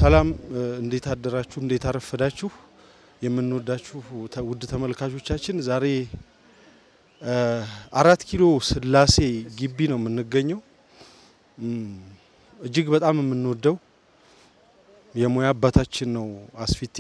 ሰላም እንዴት አደራችሁ? እንዴት አረፈዳችሁ? የምንወዳችሁ ውድ ተመልካቾቻችን ዛሬ አራት ኪሎ ስላሴ ግቢ ነው የምንገኘው። እጅግ በጣም የምንወደው የሙያ አባታችን ነው አስፊቲ።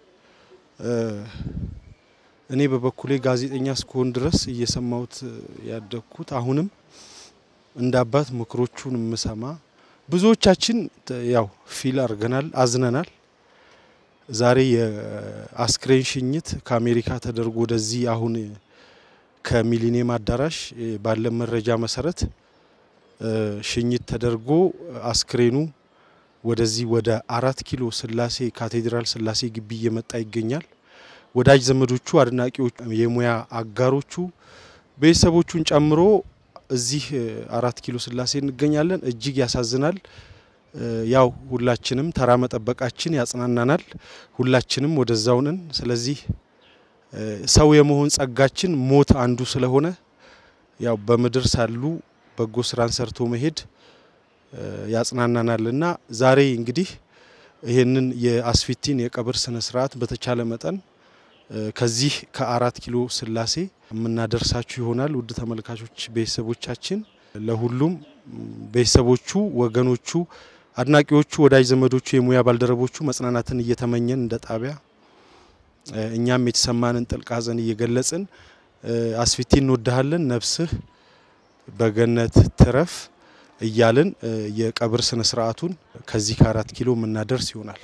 እኔ በበኩሌ ጋዜጠኛ እስከሆን ድረስ እየሰማሁት ያደግኩት አሁንም እንደ አባት ምክሮቹን የምሰማ ብዙዎቻችን ያው ፊል አድርገናል፣ አዝነናል። ዛሬ የአስክሬን ሽኝት ከአሜሪካ ተደርጎ ወደዚህ አሁን ከሚሊኒየም አዳራሽ ባለ መረጃ መሰረት ሽኝት ተደርጎ አስክሬኑ ወደዚህ ወደ አራት ኪሎ ስላሴ ካቴድራል ስላሴ ግቢ እየመጣ ይገኛል። ወዳጅ ዘመዶቹ፣ አድናቂዎቹ፣ የሙያ አጋሮቹ ቤተሰቦቹን ጨምሮ እዚህ አራት ኪሎ ስላሴ እንገኛለን። እጅግ ያሳዝናል። ያው ሁላችንም ተራ መጠበቃችን ያጽናናናል። ሁላችንም ወደዛው ነን። ስለዚህ ሰው የመሆን ጸጋችን ሞት አንዱ ስለሆነ ያው በምድር ሳሉ በጎ ስራን ሰርቶ መሄድ ያጽናናናል እና ዛሬ እንግዲህ ይህንን የአስፊቲን የቀብር ስነ ስርዓት በተቻለ መጠን ከዚህ ከአራት ኪሎ ስላሴ የምናደርሳችሁ ይሆናል። ውድ ተመልካቾች ቤተሰቦቻችን፣ ለሁሉም ቤተሰቦቹ፣ ወገኖቹ፣ አድናቂዎቹ፣ ወዳጅ ዘመዶቹ፣ የሙያ ባልደረቦቹ መጽናናትን እየተመኘን እንደ ጣቢያ እኛም የተሰማንን ጥልቅ ሐዘን እየገለጽን አስፊቲ እንወድሃለን፣ ነፍስህ በገነት ትረፍ እያልን የቀብር ስነ ስርዓቱን ከዚህ ከአራት ኪሎ የምናደርስ ይሆናል።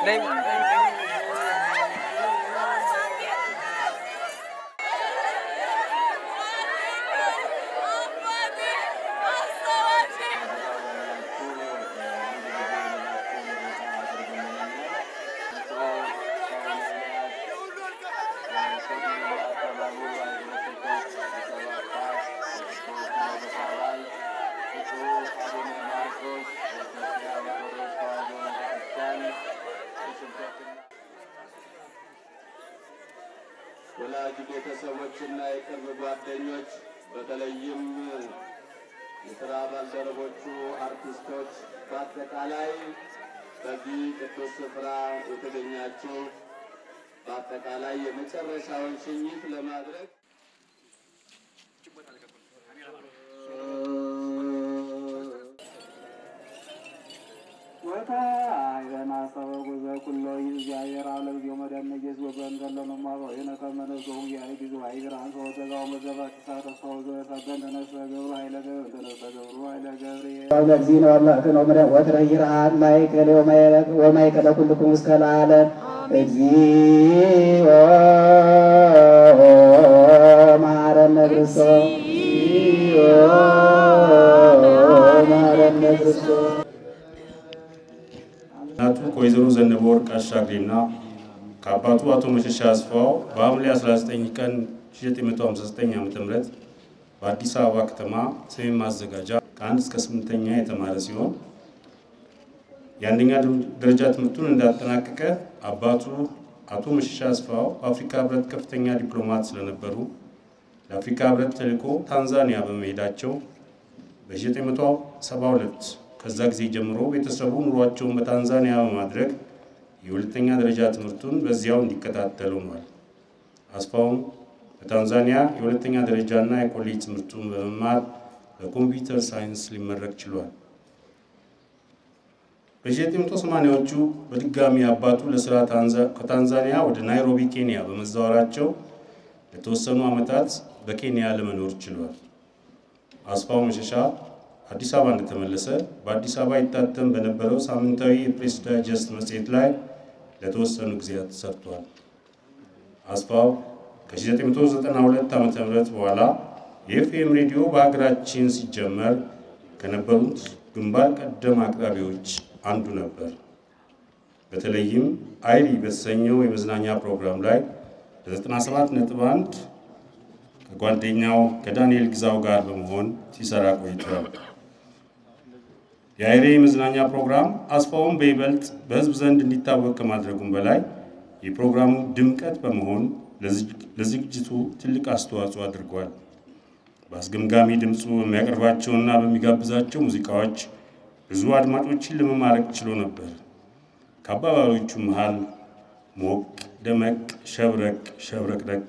ወላጅ ቤተሰቦችና የቅርብ ጓደኞች በተለይም የስራ ባልደረቦቹ አርቲስቶች፣ በአጠቃላይ በዚህ ቅዱስ ስፍራ የተገኛችሁ በአጠቃላይ የመጨረሻውን ሽኝት ለማድረግ እግዚእነ ወመእትነ ወመድኃኒነ ወትረይርሃን ማእከለ ወማእከለ ኩልክሙ እስከ ለዓለም እግዚኦ መሐረነ ክርስቶስ እግዚኦ መሐረነ ክርስቶስ እናቱ ከወይዘሮ ዘነበ ወርቅ አሻግሬና ከአባቱ አቶ መሸሻ አስፋው በሐምሌ 19 ቀን 1959 ዓ.ም በአዲስ አበባ ከተማ ሰሜን ማዘጋጃ ከአንድ እስከ ስምንተኛ የተማረ ሲሆን የአንደኛ ደረጃ ትምህርቱን እንዳጠናቀቀ አባቱ አቶ መሸሻ አስፋው በአፍሪካ ህብረት ከፍተኛ ዲፕሎማት ስለነበሩ ለአፍሪካ ህብረት ተልዕኮ ታንዛኒያ በመሄዳቸው በ1972 ከዛ ጊዜ ጀምሮ ቤተሰቡ ኑሯቸውን በታንዛኒያ በማድረግ የሁለተኛ ደረጃ ትምህርቱን በዚያው እንዲከታተል ሆኗል። አስፋውም በታንዛኒያ የሁለተኛ ደረጃና የኮሌጅ ትምህርቱን በመማር በኮምፒውተር ሳይንስ ሊመረቅ ችሏል። በ1980ዎቹ በድጋሚ አባቱ ለስራ ከታንዛኒያ ወደ ናይሮቢ ኬንያ በመዛወራቸው ለተወሰኑ ዓመታት በኬንያ ለመኖር ችሏል። አስፋው መሸሻ አዲስ አበባ እንደተመለሰ በአዲስ አበባ ይታተም በነበረው ሳምንታዊ የፕሬስ ዳይጀስት መጽሔት ላይ ለተወሰኑ ጊዜያት ሰርቷል። አስፋው ከ1992 ዓ ም በኋላ የኤፍኤም ሬዲዮ በሀገራችን ሲጀመር ከነበሩት ግንባር ቀደም አቅራቢዎች አንዱ ነበር። በተለይም አይሪ በተሰኘው የመዝናኛ ፕሮግራም ላይ ለ97.1 ከጓደኛው ከዳንኤል ግዛው ጋር በመሆን ሲሰራ ቆይቷል። የአይሬ የመዝናኛ ፕሮግራም አስፋውን በይበልጥ በሕዝብ ዘንድ እንዲታወቅ ከማድረጉም በላይ የፕሮግራሙ ድምቀት በመሆን ለዝግጅቱ ትልቅ አስተዋጽኦ አድርጓል። በአስገምጋሚ ድምፁ በሚያቀርባቸውና በሚጋብዛቸው ሙዚቃዎች ብዙ አድማጮችን ለመማረክ ችሎ ነበር። ከአባባሎቹ መሃል ሞቅ ደመቅ፣ ሸብረቅ ሸብረቅረቅ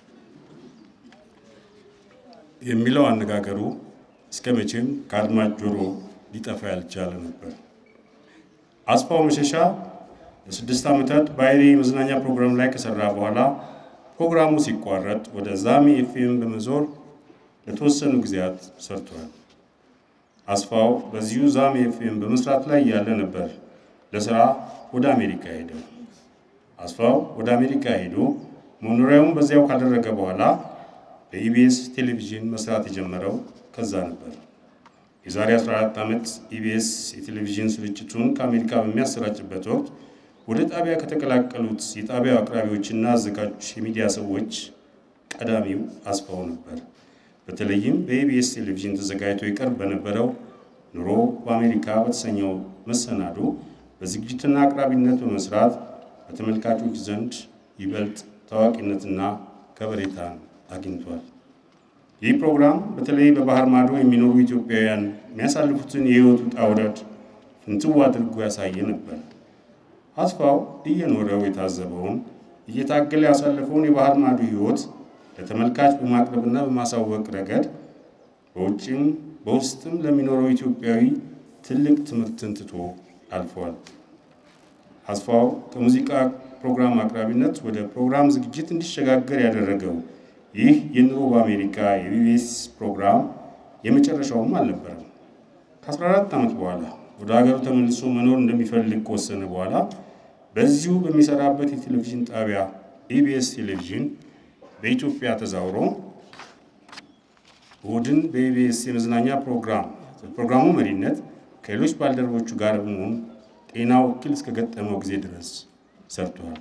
የሚለው አነጋገሩ እስከ መቼም ከአድማጭ ጆሮ ሊጠፋ ያልቻለ ነበር። አስፋው መሸሻ ለስድስት ዓመታት በአይሬ የመዝናኛ ፕሮግራም ላይ ከሰራ በኋላ ፕሮግራሙ ሲቋረጥ ወደ ዛሚ ኤፍኤም በመዞር ለተወሰኑ ጊዜያት ሰርቷል። አስፋው በዚሁ ዛሚ ኤፍኤም በመስራት ላይ ያለ ነበር ለስራ ወደ አሜሪካ ሄደ። አስፋው ወደ አሜሪካ ሄዶ መኖሪያውን በዚያው ካደረገ በኋላ በኢቢኤስ ቴሌቪዥን መስራት የጀመረው ከዛ ነበር። የዛሬ 14 ዓመት ኢቢኤስ የቴሌቪዥን ስርጭቱን ከአሜሪካ በሚያሰራጭበት ወቅት ወደ ጣቢያ ከተቀላቀሉት የጣቢያው አቅራቢዎችና አዘጋጆች የሚዲያ ሰዎች ቀዳሚው አስፋው ነበር። በተለይም በኢቢኤስ ቴሌቪዥን ተዘጋጅቶ ይቀርብ በነበረው ኑሮ በአሜሪካ በተሰኘው መሰናዶ በዝግጅትና አቅራቢነት በመስራት በተመልካቾች ዘንድ ይበልጥ ታዋቂነትና ከበሬታን አግኝቷል። ይህ ፕሮግራም በተለይ በባህር ማዶ የሚኖሩ ኢትዮጵያውያን የሚያሳልፉትን የህይወት ውጣ ውረድ ፍንትው አድርጎ ያሳየ ነበር። አስፋው እየኖረው የታዘበውን እየታገለ ያሳለፈውን የባህር ማዶ ህይወት ለተመልካች በማቅረብና በማሳወቅ ረገድ በውጭም በውስጥም ለሚኖረው ኢትዮጵያዊ ትልቅ ትምህርትን ትቶ አልፏል። አስፋው ከሙዚቃ ፕሮግራም አቅራቢነት ወደ ፕሮግራም ዝግጅት እንዲሸጋገር ያደረገው ይህ የኑሮ በአሜሪካ የቢቢኤስ ፕሮግራም የመጨረሻውም አልነበረም። ከ14 ዓመት በኋላ ወደ ሀገሩ ተመልሶ መኖር እንደሚፈልግ ከወሰነ በኋላ በዚሁ በሚሰራበት የቴሌቪዥን ጣቢያ ኢቢኤስ ቴሌቪዥን በኢትዮጵያ ተዛውሮ እሁድን በኢቢኤስ የመዝናኛ ፕሮግራም በፕሮግራሙ መሪነት ከሌሎች ባልደረቦቹ ጋር በመሆን ጤናው እክል እስከገጠመው ጊዜ ድረስ ሰርቷል።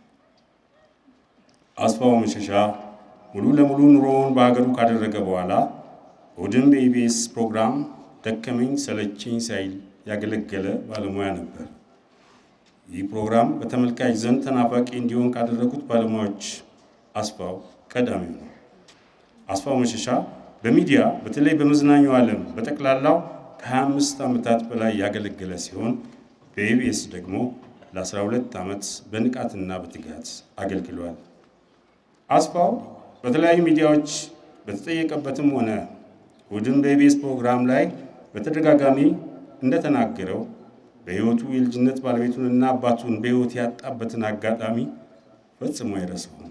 አስፋው መሸሻ ሙሉ ለሙሉ ኑሮውን በሀገሩ ካደረገ በኋላ እሁድን በኢቢኤስ ፕሮግራም ደከመኝ ሰለቸኝ ሳይል ያገለገለ ባለሙያ ነበር። ይህ ፕሮግራም በተመልካች ዘንድ ተናፋቂ እንዲሆን ካደረጉት ባለሙያዎች አስፋው ቀዳሚው ነው። አስፋው መሸሻ በሚዲያ በተለይ በመዝናኛው ዓለም በጠቅላላው ከ25 ዓመታት በላይ ያገለገለ ሲሆን በኢቢኤስ ደግሞ ለ12 ዓመት በንቃትና በትጋት አገልግሏል። አስፋው በተለያዩ ሚዲያዎች በተጠየቀበትም ሆነ እሁድን በኢቢኤስ ፕሮግራም ላይ በተደጋጋሚ እንደተናገረው በሕይወቱ የልጅነት ባለቤቱንና አባቱን በሕይወት ያጣበትን አጋጣሚ ፈጽሞ አይረሳውም።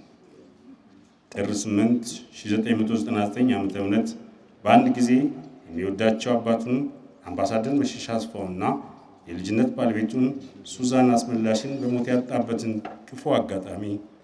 ጥር 8 1999 ዓ ም በአንድ ጊዜ የሚወዳቸው አባቱን አምባሳደር መሸሻ አስፋውና የልጅነት ባለቤቱን ሱዛን አስመላሽን በሞት ያጣበትን ክፉ አጋጣሚ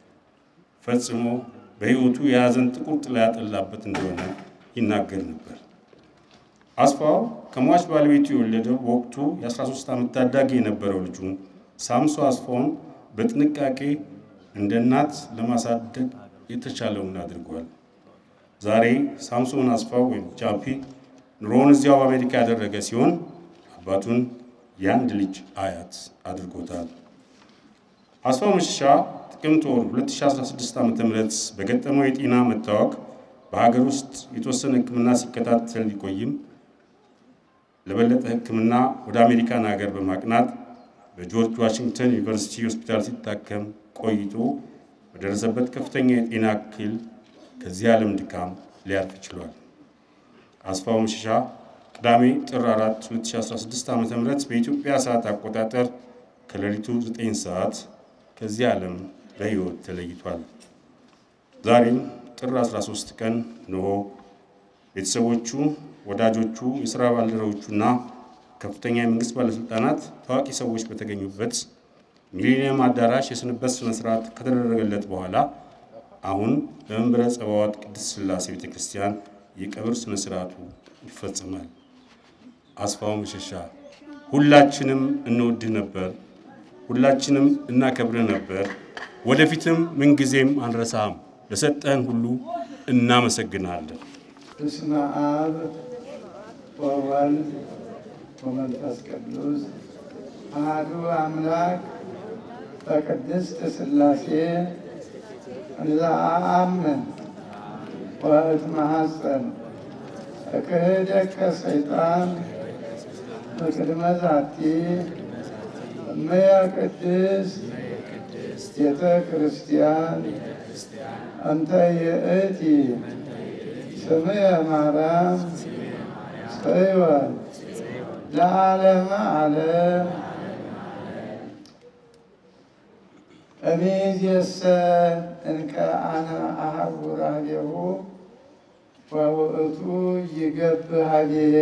ፈጽሞ በሕይወቱ የያዘን ጥቁር ጥላ ያጠላበት እንደሆነ ይናገር ነበር። አስፋው ከሟች ባለቤቱ የወለደው በወቅቱ የ13 ዓመት ታዳጊ የነበረው ልጁ ሳምሶ አስፋውን በጥንቃቄ እንደ እናት ለማሳደግ የተቻለውን አድርጓል። ዛሬ ሳምሶን አስፋው ወይም ጃፒ ኑሮውን እዚያው በአሜሪካ ያደረገ ሲሆን አባቱን የአንድ ልጅ አያት አድርጎታል። አስፋው መሸሻ ጥቅምት ወር 2016 ዓ ም በገጠመው የጤና መታወክ በሀገር ውስጥ የተወሰነ ሕክምና ሲከታተል ሊቆይም ለበለጠ ሕክምና ወደ አሜሪካን ሀገር በማቅናት በጆርጅ ዋሽንግተን ዩኒቨርሲቲ ሆስፒታል ሲታከም ቆይቶ በደረሰበት ከፍተኛ የጤና እክል ከዚህ ዓለም ድካም ሊያርፍ ችሏል። አስፋው መሸሻ ቅዳሜ ጥር 4 2016 ዓ ም በኢትዮጵያ ሰዓት አቆጣጠር ከሌሊቱ 9 ሰዓት ከዚህ ዓለም በሕይወት ተለይቷል። ዛሬም ጥር 13 ቀን እንሆ ቤተሰቦቹ፣ ወዳጆቹ፣ የሥራ ባልደረቦቹና ከፍተኛ የመንግሥት ባለሥልጣናት፣ ታዋቂ ሰዎች በተገኙበት ሚሊኒየም አዳራሽ የስንበት ሥነ ሥርዓት ከተደረገለት በኋላ አሁን በመንበረ ጸባዖት ቅድስት ሥላሴ ቤተ ክርስቲያን የቀብር ሥነ ሥርዓቱ ይፈጸማል። አስፋው መሸሻ ሁላችንም እንወድህ ነበር፣ ሁላችንም እናከብርህ ነበር። ወደፊትም ምንጊዜም አንረሳህም። ለሰጠህን ሁሉ እናመሰግናለን። በስመ አብ ወወልድ ወመንፈስ ቅዱስ አሐዱ አምላክ በቅድስት ሥላሴ እንዘአምን ወእትመሐፀን እክህደከ ሰይጣን በቅድመ ዛቲ እመየ ቅድስት ቤተ ክርስቲያን አንተ የእቲ ስምየ ማርያም ጽዮን ለዓለመ ዓለም እምይእዜሰ እንከ አነ አሐውር ኀቤሁ ወውእቱ ይገብር ኀቤየ።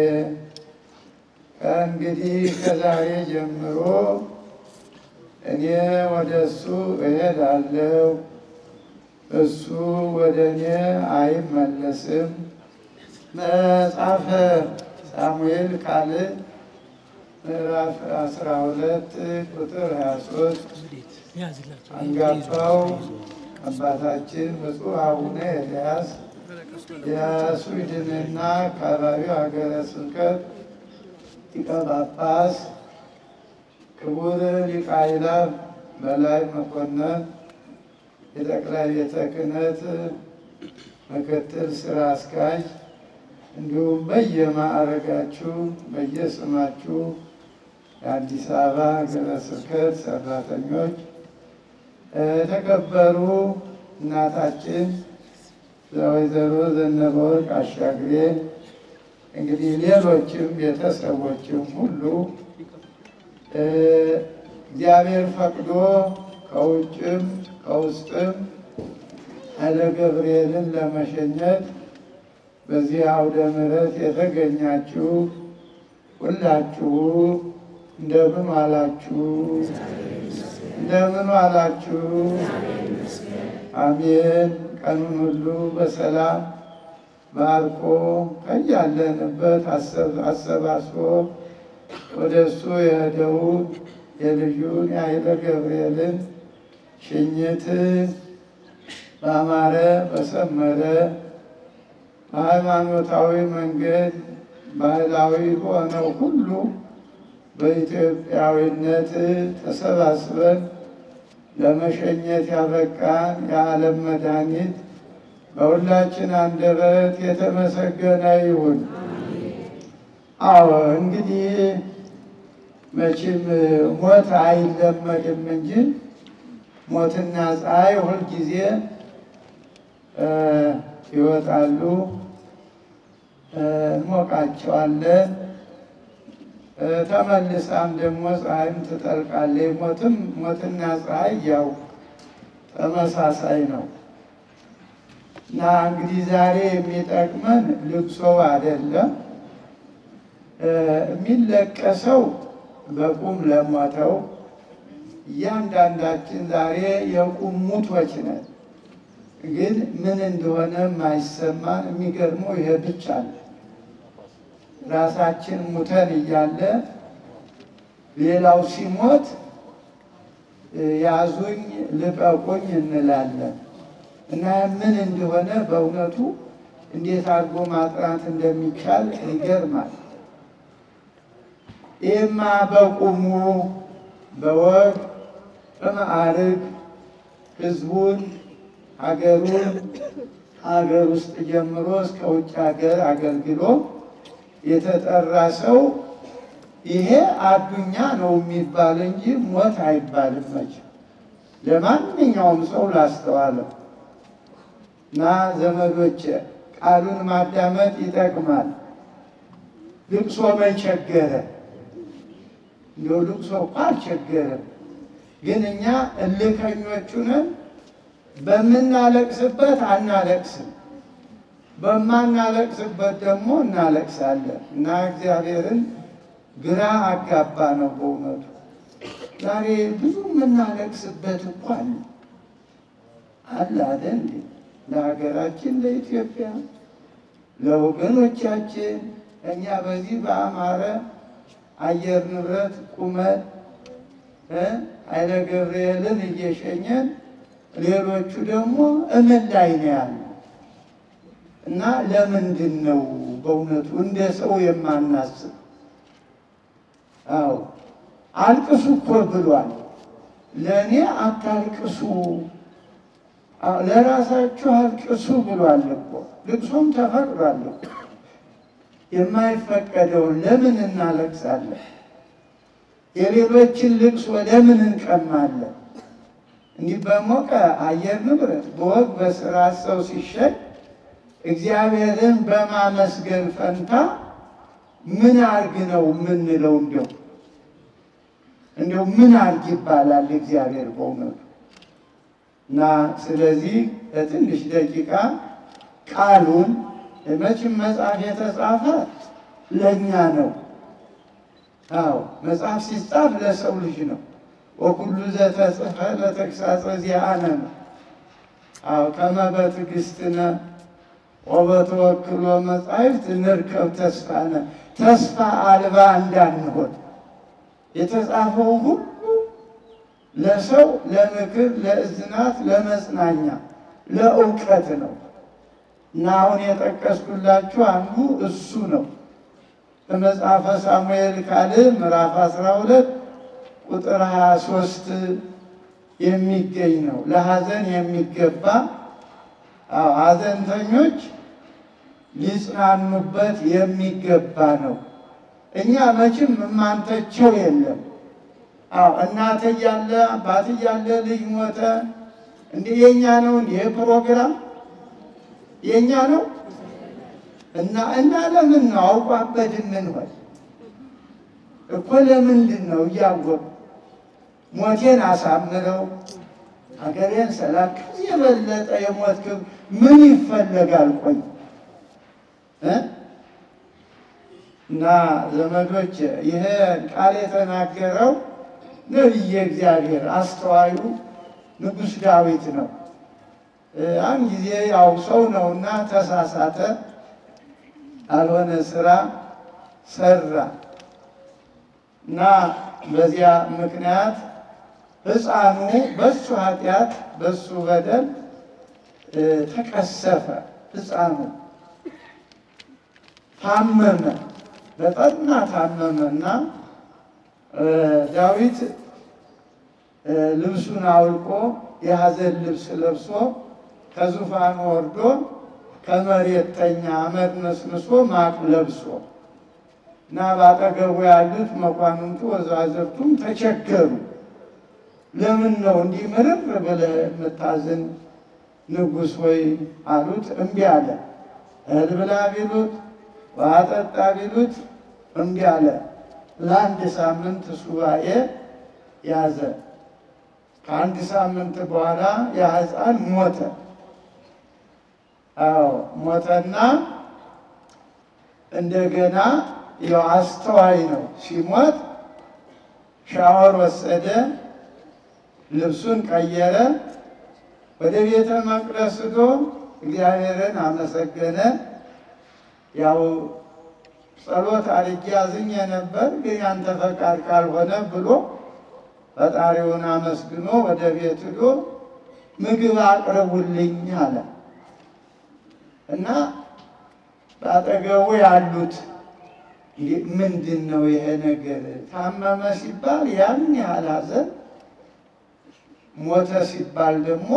ከእንግዲህ ከዛሬ ጀምሮ እኔ ወደ እሱ እሄዳለሁ፣ እሱ ወደ እኔ አይመለስም። መጽሐፈ ሳሙኤል ካልዕ ምዕራፍ 12 ቁጥር 23 አንጋፋው አባታችን ብፁዕ አቡነ ኤልያስ የስዊድንና አካባቢው ሀገረ ስብከት ሊቀ ጳጳስ፣ ክቡር ሊቀ አእላፍ በላይ መኮንን የጠቅላይ ቤተ ክህነት ምክትል ስራ አስኪያጅ እንዲሁም በየማዕረጋችሁ በየስማችሁ የአዲስ አበባ ሀገረ ስብከት ሰራተኞች፣ የተከበሩ እናታችን ወይዘሮ ዘነበወርቅ አሻግሬ፣ እንግዲህ ሌሎችም ቤተሰቦችም ሁሉ እግዚአብሔር ፈቅዶ ከውጭም ከውስጥም ኃይለ ገብርኤልን ለመሸኘት በዚህ አውደ ምሕረት የተገኛችሁ ሁላችሁ እንደምን ዋላችሁ? እንደምን ዋላችሁ? አሜን። ቀኑን ሁሉ በሰላም ባርኮ ከያለንበት አሰባስቦ ወደ እሱ የሄደውን የልጁን የኃይለ ገብርኤልን ሽኝት በአማረ በሰመረ በሃይማኖታዊ መንገድ ባህላዊ በሆነው ሁሉ በኢትዮጵያዊነት ተሰባስበን ለመሸኘት ያበቃን የዓለም መድኃኒት በሁላችን አንደበት የተመሰገነ ይሁን። አዎ እንግዲህ መቼም ሞት አይለመድም እንጂ ሞትና ፀሐይ ሁልጊዜ ይወጣሉ፣ እንሞቃቸዋለን። ተመልሳም ደግሞ ፀሐይም ትጠልቃለች። ሞትም ሞትና ፀሐይ ያው ተመሳሳይ ነው እና እንግዲህ ዛሬ የሚጠቅመን ልቅሶ አይደለም። የሚለቀሰው በቁም ለሞተው እያንዳንዳችን ዛሬ የቁም ሙቶች ነን። ግን ምን እንደሆነ የማይሰማን የሚገርመው ይሄ ብቻ ነው። ራሳችን ሙተን እያለ ሌላው ሲሞት ያዙኝ ልቀቁኝ እንላለን እና ምን እንደሆነ በእውነቱ እንዴት አድርጎ ማጥናት እንደሚቻል ይገርማል። ይህማ በቁሙ በወግ በማዕርግ ህዝቡን ሀገሩን ሀገር ውስጥ ጀምሮ እስከ ውጭ ሀገር አገልግሎ የተጠራ ሰው ይሄ አዱኛ ነው የሚባል እንጂ ሞት አይባልም። መቼም ለማንኛውም ሰው ላስተዋለው እና ዘመዶች ቃሉን ማዳመጥ ይጠቅማል። ልቅሶ መቸገረ እንደው ልቅሶ እኮ አልቸገረም፣ ግን እኛ እልከኞቹ ነን። በምናለቅስበት አናለቅስም፣ በማናለቅስበት ደግሞ እናለቅሳለን እና እግዚአብሔርን ግራ አጋባ ነው በእውነቱ። ዛሬ ብዙ የምናለቅስበት እኮ አለ አለ አይደል እንዴ? ለሀገራችን ለኢትዮጵያ፣ ለወገኖቻችን እኛ በዚህ በአማረ አየር ንብረት ቁመት ኃይለ ገብርኤልን እየሸኘን ሌሎቹ ደግሞ እምን ላይ ነው ያሉ እና ለምንድን ነው በእውነቱ እንደ ሰው የማናስብ? አዎ አልቅሱ እኮ ብሏል። ለእኔ አታልቅሱ፣ ለራሳችሁ አልቅሱ ብሏል እኮ። ልቅሶም ተፈቅዷል እኮ። የማይፈቀደውን ለምን እናለቅሳለን? የሌሎችን ልቅሶ ለምን እንቀማለን? እንዲህ በሞቀ አየር ንብረት በወግ በስርዓት ሰው ሲሸኝ እግዚአብሔርን በማመስገን ፈንታ ምን አርግ ነው የምንለው? እንዲያው እንዲያው ምን አርግ ይባላል እግዚአብሔር በእውነቱ እና ስለዚህ ለትንሽ ደቂቃ ቃሉን መቼም መጽሐፍ የተጻፈ ለእኛ ነው። አዎ መጽሐፍ ሲጻፍ ለሰው ልጅ ነው። ወኩሉ ዘተጽፈ ለተግሳጸ ዚአነ ነው። አዎ ከመ በትዕግሥትነ ወበተወክሎ መጻሕፍት ንርከብ ተስፋነ ተስፋ አልባ እንዳንሆን የተጻፈው ሁሉ ለሰው ለምክር፣ ለእዝናት፣ ለመጽናኛ፣ ለእውቀት ነው እና አሁን የጠቀስኩላችሁ አንዱ እሱ ነው። በመጽሐፈ ሳሙኤል ካልዕ ምዕራፍ 12 ቁጥር 23 የሚገኝ ነው። ለሐዘን የሚገባ አዎ ሐዘንተኞች ሊጽናኑበት የሚገባ ነው። እኛ መቼም የማንተቸው የለም። አዎ እናት እያለ አባት እያለ ልጅ ሞተ፣ እንዲህ የኛ ነው እንዲህ ፕሮግራም የኛ ነው እና እና ለምን ነው አውቋበት የምንሆን እኮ ለምንድን ነው እያወቁ ሞቴን አሳምረው ሀገሬን ሰላም ከዚህ የበለጠ የሞት ክብ ምን ይፈለጋል? ቆይ እ እና ዘመዶች ይሄ ቃል የተናገረው ነቢየ እግዚአብሔር አስተዋዩ ንጉሥ ዳዊት ነው። ያን ጊዜ ያው ሰው ነውና ተሳሳተ፣ ያልሆነ ስራ ሰራ እና በዚያ ምክንያት ሕፃኑ በሱ ኃጢአት በሱ በደል ተቀሰፈ። ሕፃኑ ታመመ፣ በጠና ታመመና ዳዊት ልብሱን አውልቆ የሐዘን ልብስ ለብሶ ከዙፋኑ ወርዶ ከመሬት ተኛ፣ አመድ ነስንሶ ማቅ ለብሶ እና ባጠገቡ ያሉት መኳንንቱ ወዛዝርቱም ተቸገሩ። ለምን ነው እንዲህ ምርር ብለህ የምታዝን ንጉሥ ወይ አሉት። እምቢ አለ። እህል ብላ ቢሉት ውሃ ጠጣ ቢሉት እምቢ አለ። ለአንድ ሳምንት ሱባኤ ያዘ። ከአንድ ሳምንት በኋላ ያ ሕፃን ሞተ። አዎ ሞተና እንደገና ያው አስተዋይ ነው። ሲሞት ሻወር ወሰደ፣ ልብሱን ቀየረ፣ ወደ ቤተ መቅደስ ሄዶ እግዚአብሔርን አመሰገነ። ያው ጸሎት አድርጌ አዝኜ ነበር፣ ግን ያንተ ፈቃድ ካልሆነ ብሎ ፈጣሪውን አመስግኖ ወደ ቤት ሄዶ ምግብ አቅርቡልኝ አለ እና በአጠገቡ ያሉት ምንድን ነው ይሄ ነገር? ታመመ ሲባል ያን ያህል ሐዘን፣ ሞተ ሲባል ደግሞ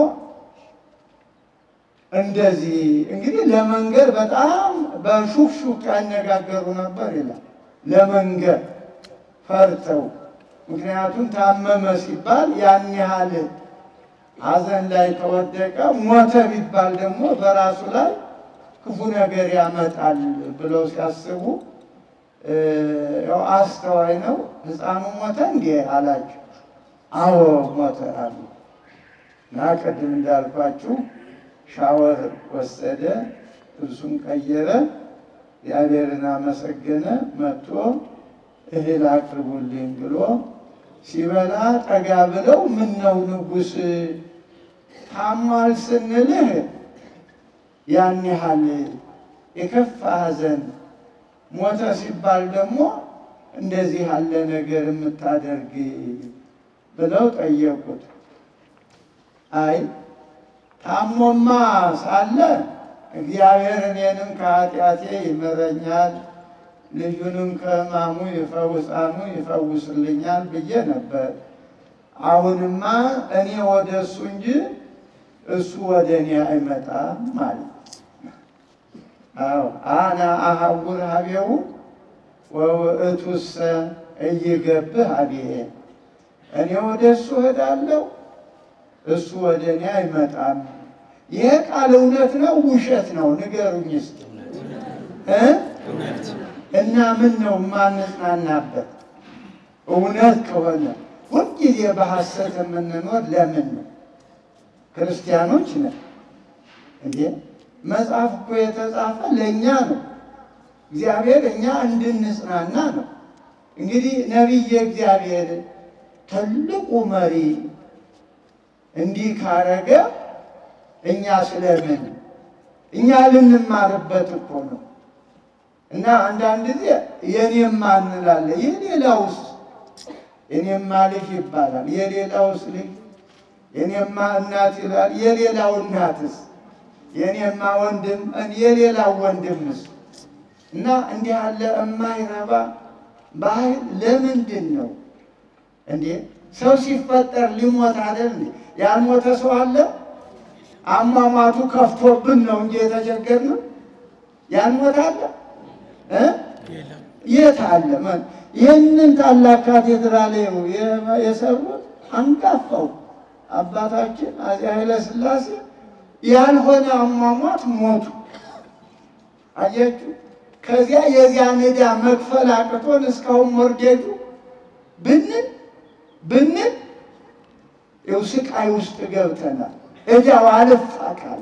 እንደዚህ እንግዲህ ለመንገር በጣም በሹክሹክ ያነጋገሩ ነበር ይላል። ለመንገር ፈርተው፣ ምክንያቱም ታመመ ሲባል ያን ያህል ሐዘን ላይ ከወደቀ፣ ሞተ ቢባል ደግሞ በራሱ ላይ ክፉ ነገር ያመጣል ብለው ሲያስቡ ያው አስተዋይ ነው። ሕፃኑ ሞተ እንዴ አላቸው። አዎ ሞተ አሉ እና ቅድም እንዳልኳችሁ ሻወር ወሰደ፣ ልብሱን ቀየረ፣ እግዚአብሔርን አመሰገነ። መጥቶ እህል አቅርቡልኝ ብሎ ሲበላ ጠጋ ብለው ምን ነው ንጉሥ ታሟል ስንልህ ያን ያህል የከፋ ሐዘን ሞተ ሲባል ደግሞ እንደዚህ ያለ ነገር የምታደርግ ብለው ጠየቁት። አይ ታሞማ ሳለ እግዚአብሔር እኔንም ከኃጢአቴ ይምረኛል፣ ልጁንም ከሕማሙ ይፈውሳኑ ይፈውስልኛል ብዬ ነበር። አሁንማ እኔ ወደ እሱ እንጂ እሱ ወደ እኔ አይመጣም ማለት አዎ አነ አሐውር ሀቤሁ ወውእቱሰ እይገብህ ሀቤየ እኔ ወደ እሱ እሄዳለሁ፣ እሱ ወደ እኔ አይመጣም። ይሄ ቃል እውነት ነው ውሸት ነው? ንገሩኝ እስኪ እ እና ምን ነው የማንጽናናበት? እውነት ከሆነ ሁልጊዜ በሐሰት የምንኖር ለምን ነው? ክርስቲያኖች ነን እንዴ? መጽሐፍ እኮ የተጻፈ ለእኛ ነው። እግዚአብሔር እኛ እንድንጽናና ነው። እንግዲህ ነቢየ እግዚአብሔር ትልቁ መሪ እንዲህ ካረገ እኛ ስለምን እኛ ልንማርበት እኮ ነው። እና አንዳንድ ጊዜ የኔማ እንላለን። የሌላውስ የኔማ ልጅ ይባላል። የሌላውስ ልጅ የኔማ እናት ይላል። የሌላው እናትስ የኔማ ወንድም የሌላው ወንድምስ እና እንዲህ ያለ የማይረባ ባህል ለምንድን ነው እንዴ? ሰው ሲፈጠር ሊሞት አይደል እንዴ? ያልሞተ ሰው አለ? አሟሟቱ ከፍቶብን ነው እንጂ የተቸገርነው። ያልሞተ አለ እ የት አለ? ይህንን ታላቅ ካቴድራል የሰሩት አንጋፋው አባታችን አፄ ኃይለ ሥላሴ ያልሆነ አሟሟት ሞቱ። አያችሁ፣ ከዚያ የዚያን ዕዳ መክፈል አቅቶን እስካሁን ሞርጌጁ ብንል ብንል ይኸው ስቃይ ውስጥ ገብተናል። ዕዳው አልፋ ካለ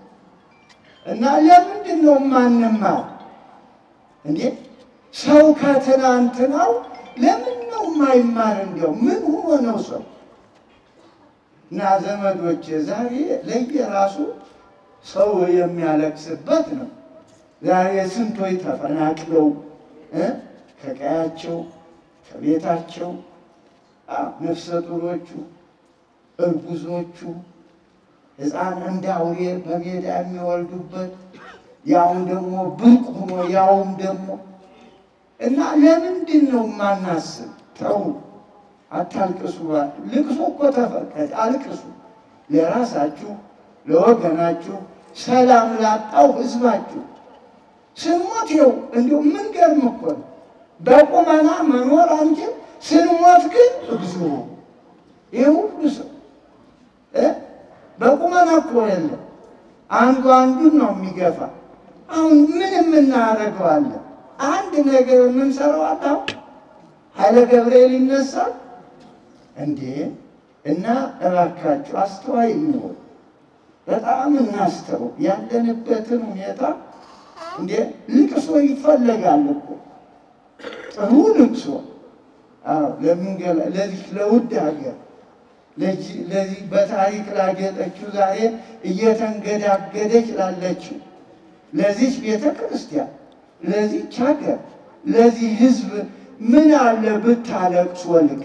እና ለምንድን ነው ማንማር እንዴ? ሰው ከትናንትናው ለምን ነው ማይማር እንዲያው ምን ሆኖ ነው ሰው? እና ዘመዶች ዛሬ ለየራሱ ሰው የሚያለቅስበት ነው። ዛሬ ስንቶች ተፈናቅለው እ ከቀያቸው ከቤታቸው አዎ፣ ነፍሰ ጡሮቹ፣ እርጉዞቹ ሕፃን እንደ አውሬ በሜዳ የሚወልዱበት ያውም ደግሞ ብርቅ ሆኖ ያውም ደግሞ እና ለምንድን ነው የማናስብ? ተው አታልቅሱ። ልቅሶ እኮ ተፈቀደ፣ አልቅሱ ለራሳችሁ ለወገናችሁ፣ ሰላም ላጣው ሕዝባችሁ። ስንሞት ይኸው እንዲሁ ምን ገርም እኮ ነው። በቁመና መኖር አንችል፣ ስንሞት ግን እግዚኦ ይህ ሁሉ ሰው እ በቁመና እኮ የለም አንዱ አንዱን ነው የሚገፋ። አሁን ምን የምናደርገዋለን? አንድ ነገር የምንሰራው አለ። አሁን ኃይለ ገብርኤል ይነሳል እንዴ! እና እባካችሁ አስተዋይ እንሆን፣ በጣም እናስተው ያለንበትን ሁኔታ። እንዴ ልቅሶ ይፈለጋል እኮ ጥሩ ልቅሶ። አዎ ለምንገላ ለዚህ ለውድ ሀገር ለዚህ በታሪክ ላጌጠችው ዛሬ እየተንገዳገደች ላለችው ለዚች ቤተ ክርስቲያን ለዚች ሀገር ለዚህ ሕዝብ ምን አለ ብታለቅስ ወልቅ።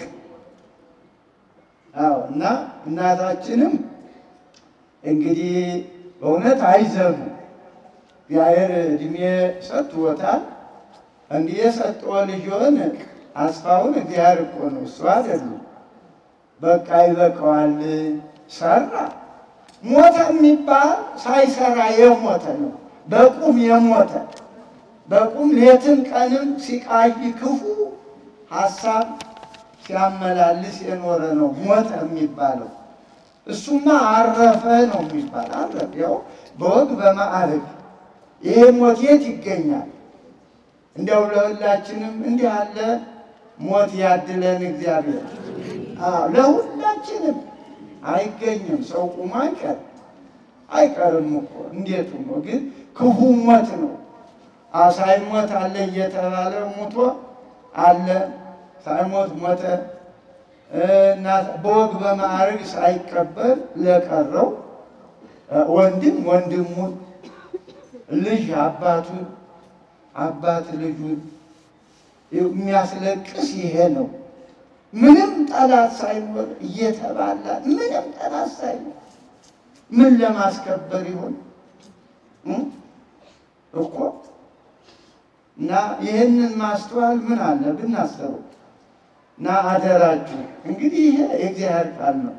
አዎ እና እናታችንም እንግዲህ በእውነት አይዘኑ እግዚአብሔር እድሜ ሰጥቶታል። እንዲህ የሰጠው ልጅን አስፋውን እግዚአብሔር እኮ ነው እሱ አይደሉም። በቃ ይበቃዋል። ሰራ ሞተ የሚባል ሳይሰራ የሞተ ነው። በቁም የሞተ በቁም ሌትን ቀንም ሲቃይ ክፉ ሀሳብ ሲያመላልስ የኖረ ነው ሞተ የሚባለው። እሱማ አረፈ ነው የሚባል አረፈ። ያው በወግ በማዕረግ ይሄ ሞት የት ይገኛል? እንዲያው ለሁላችንም እንዲህ ያለ ሞት ያድለን እግዚአብሔር። አዎ ለሁላችንም አይገኝም። ሰው ቁሞ አይቀር አይቀርም እኮ እንዴት ሆኖ ግን ክፉ ሞት ነው። አዎ ሳይሞት አለ እየተባለ ሙቶ አለ ሳይሞት ሞተ እና በወግ በማዕረግ ሳይቀበል ለቀረው ወንድም ወንድሙን፣ ልጅ አባቱን፣ አባት ልጁን የሚያስለቅስ ይሄ ነው። ምንም ጠላት ሳይኖር እየተባላ ምንም ጠላት ሳይኖር ምን ለማስከበር ይሆን እኮ እና ይህንን ማስተዋል ምን አለ ብናስበው እና አደራችሁ እንግዲህ ይሄ የእግዚአብሔር ቃል ነው።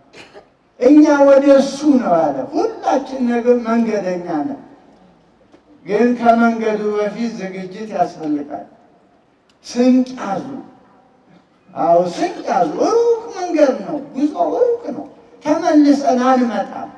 እኛ ወደ እሱ ነው ያለ። ሁላችን ነገር መንገደኛ ነን፣ ግን ከመንገዱ በፊት ዝግጅት ያስፈልጋል። ስንቅ ያዙ። አዎ ስንቅ ያዙ። ሩቅ መንገድ ነው፣ ጉዞ ሩቅ ነው። ተመልሰን አንመጣም።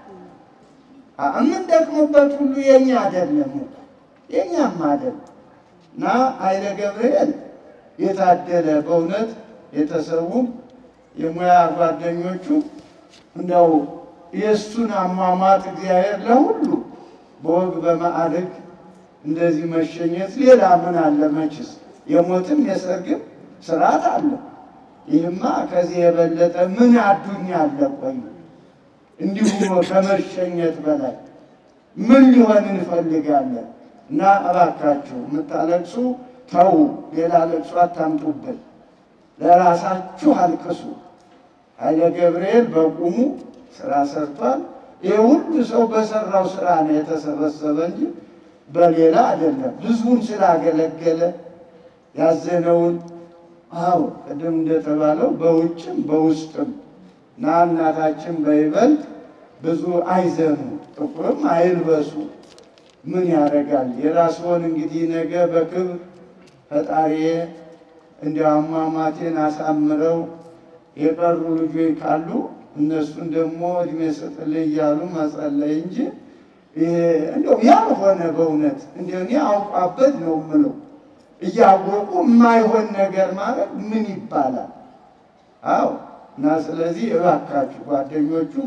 የምንደክምበት ሁሉ የኛ አይደለም፣ የኛም አይደለም። እና ኃይለ ገብርኤል የታደለ በእውነት የተሰዉም የሙያ ጓደኞቹ እንደው የእሱን አሟሟት እግዚአብሔር ለሁሉ በወግ በማዕረግ እንደዚህ መሸኘት ሌላ ምን አለ? መችስ የሞትም የሰርግም ስርዓት አለ። ይህማ ከዚህ የበለጠ ምን አዱኛ አለ? ቆዩ እንዲሁ ከመሸኘት በላይ ምን ሊሆን እንፈልጋለን? እና እባካችሁ የምታለቅሱ ተዉ፣ ሌላ ለቅሶ አታምጡብን። ለራሳችሁ አልቅሱ። ኃይለ ገብርኤል በቁሙ ስራ ሰርቷል። ይህ ሁሉ ሰው በሰራው ስራ ነው የተሰበሰበ እንጂ በሌላ አይደለም። ህዝቡን ስላገለገለ ያዘነውን አዎ ቅድም እንደተባለው በውጭም በውስጥም እና እናታችን በይበልጥ ብዙ አይዘኑ፣ ጥቁርም አይልበሱ። ምን ያደርጋል? የራስዎን እንግዲህ ነገ በክብር ፈጣሪዬ እንደ አሟሟቴን አሳምረው የቀሩ ልጆች ካሉ እነሱን ደግሞ እድሜ ስጥልኝ እያሉ መጸለይ እንጂ እንደው ያልሆነ በእውነት እንደ እኔ አውቋበት ነው የምለው እያወቁ የማይሆን ነገር ማለት ምን ይባላል? አዎ እና ስለዚህ እባካችሁ ጓደኞቹም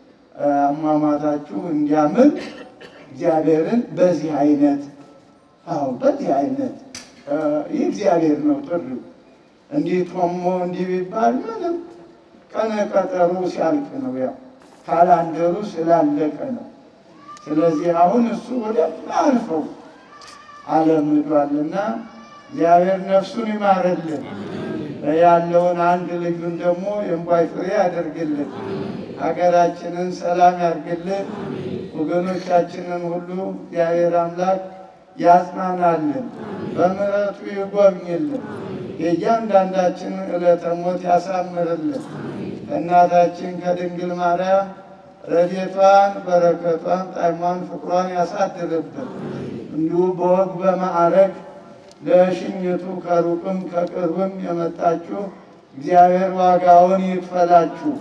አሟሟታችሁ እንዲያምር እግዚአብሔርን በዚህ አይነት አዎ በዚህ አይነት ይህ እግዚአብሔር ነው ጥሪው እንዲህ ቶሞ እንዲህ ቢባል ምንም ቀነ ቀጠሩ ሲያልቅ ነው። ያው ካላንደሩ ስላለቀ ነው። ስለዚህ አሁን እሱ ወደማያልፈው ዓለም ሄዷልና እግዚአብሔር ነፍሱን ይማርልን። ያለውን አንድ ልጁን ደግሞ የእንቧይ ፍሬ ያደርግልን። ሀገራችንን ሰላም ያርግልን። ወገኖቻችንን ሁሉ እግዚአብሔር አምላክ ያጽናናልን፣ በምሕረቱ ይጎብኝልን። የእያንዳንዳችን ዕለተ ሞት ያሳምርልን። ከእናታችን ከድንግል ማርያም ረድኤቷን በረከቷን ጣዕሟን ፍቅሯን ያሳድርብን። እንዲሁ በወግ በማዕረግ ለሽኝቱ ከሩቅም ከቅርብም የመጣችሁ እግዚአብሔር ዋጋውን ይክፈላችሁ።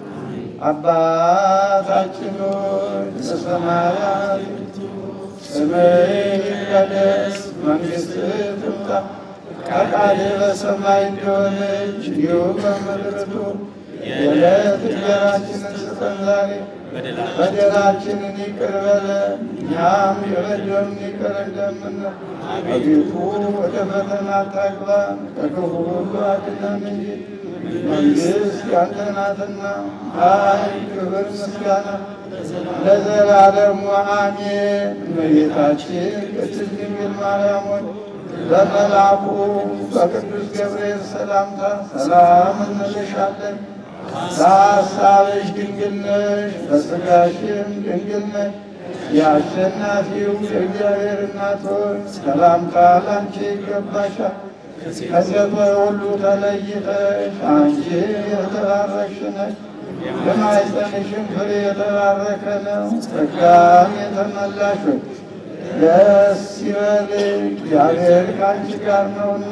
አባታችን ሆይ በሰማያት ስምህ ይቀደስ፣ መንግሥትህ ትምጣ፣ ፈቃድህ በሰማይ እንደሆነች እንዲሁም በምድር ትሁን። የዕለት እንጀራችንን ስጠን ዛሬ፣ በደላችንን ይቅር በለን እኛም የበደሉንን ይቅር እንደምንል። አቤቱ ወደ ፈተና አታግባን፣ ከክፉ ሁሉ አድነን እንጂ መንግሥት ያንተ ናትና ኃይል፣ ክብር፣ ምስጋና ለዘላለሙ አሜን። እመቤታችን ቅድስት ድንግል ማርያም ሆይ በመልአኩ በቅዱስ ገብርኤል ሰላምታ ሰላም እንልሻለን። በሐሳብሽ ድንግል ነሽ፣ በሥጋሽም ድንግል ነሽ። የአሸናፊው የእግዚአብሔር እናት ሆይ ሰላምታ ላንቺ ይገባሻል። ከሴቶች ሁሉ ተለይተሽ አንቺ የተባረክሽ ነሽ። የማኅፀንሽም ፍሬ የተባረከ ነው። ጸጋን የተመላሽ ሆይ ደስ ይበልሽ፣ እግዚአብሔር ከአንቺ ጋር ነውና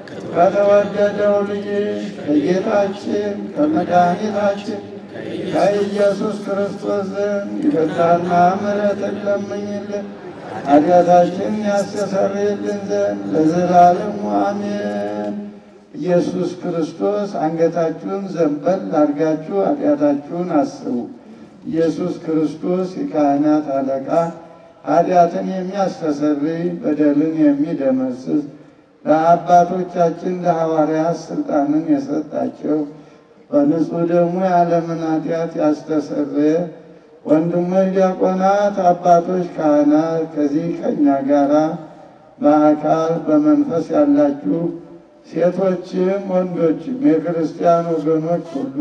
ከተወደደው ልጅሽ ከጌታችን ከመድኃኒታችን ከኢየሱስ ክርስቶስ ዘንድ ይቅርታና ምሕረትን ለምኝልን ኃጢአታችንን ያስተሰርይልን ዘንድ ለዘላለሙ አሜን። ኢየሱስ ክርስቶስ አንገታችሁን ዘንበል አድርጋችሁ ኃጢአታችሁን አስቡ። ኢየሱስ ክርስቶስ የካህናት አለቃ ኃጢአትን የሚያስተሰርይ በደልን የሚደመስስ ለአባቶቻችን ለሐዋርያት ስልጣንን የሰጣቸው በንጹሕ ደግሞ የዓለምን ኃጢአት ያስተሰረየ ወንድሞች ዲያቆናት፣ አባቶች ካህናት፣ ከዚህ ከእኛ ጋራ በአካል በመንፈስ ያላችሁ ሴቶችም ወንዶችም የክርስቲያን ወገኖች ሁሉ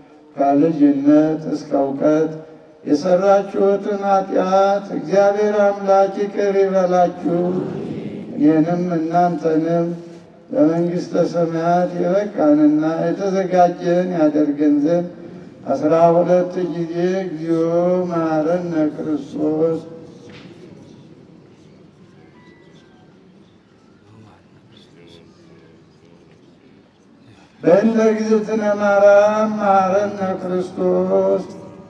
ከልጅነት እስከ እውቀት የሰራችሁትን ኃጢአት እግዚአብሔር አምላክ ይቅር ይበላችሁ እኔንም እናንተንም ለመንግሥተ ሰማያት የበቃንና የተዘጋጀን ያደርገን ዘንድ አስራ ሁለት ጊዜ እግዚኦ መሐረነ ክርስቶስ በእንተ እግዝእትነ ማርያም መሐረነ ክርስቶስ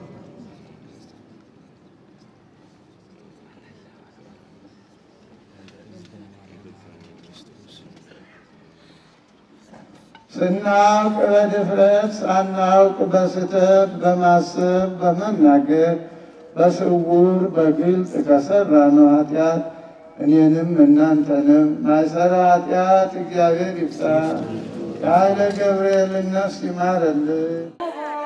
ስናውቅ በድፍረት ሳናውቅ በስህተት በማሰብ በመናገር በስውር በግልጽ ከሠራነው ኃጢአት እኔንም እናንተንም ማይሰራ ኃጢአት እግዚአብሔር ይፍታ። የኃይለ ገብርኤልን ነፍስ ይማረልን።